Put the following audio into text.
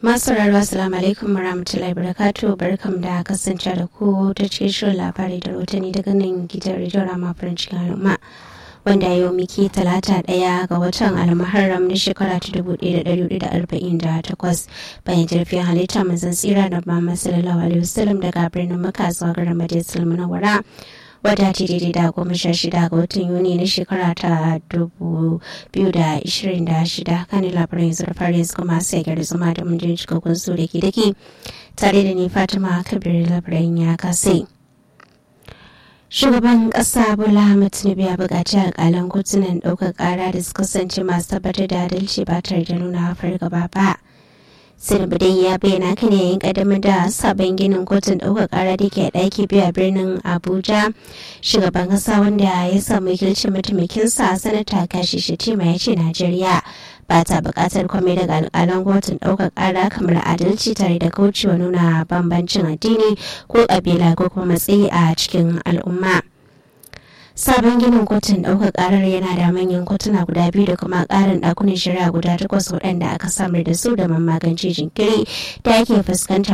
Masu rarwa assalamu alaikum warahmatullahi wabarakatuh barkam da kasance da ku ta cikin shirin labari da rotani daga nan gidan rediyon rama farin cikin al'umma wanda yau miki talata daya ga watan almuharram na shekara ta dubu ɗaya da ɗari da arba'in da takwas bayan jirfin halitta manzan tsira da ba sallallahu alaihi wasallam daga birnin maka zuwa garin madinatul munawwara wadda ta daidai da goma sha shida ga watan yuni na shekara ta dubu biyu da ishirin da shida kan labaran yanzu da fara yanzu kuma sai gari zuma da mun jin cikakkun su da ke dake tare da ni fatima kabir labaran ya kasai shugaban kasa bola ahmed tinubu ya buƙaci alƙalan kotunan ɗaukar ƙara da su kasance masu tabbatar da adalci ba tare da nuna fargaba ba Tinubu dai ya bayyana kan yayin ƙaddamar da sabon ginin kotun ɗaukar ƙara da ke ɗaki biyu a birnin Abuja. Shugaban ƙasa wanda ya samu wakilcin mataimakinsa sanata kashi Shatima ya ce Najeriya ba ta buƙatar kwame daga alƙalan kotun ɗaukar ƙara kamar adalci tare da kaucewa nuna bambancin addini ko ƙabila ko kuma matsayi a cikin al'umma. sabon ginin kotun ɗaukar ƙarar yana da manyan kotuna guda biyu da kuma ƙarin ɗakunan shari'a guda takwas waɗanda aka samar da su da magance jinkiri da ake fuskanta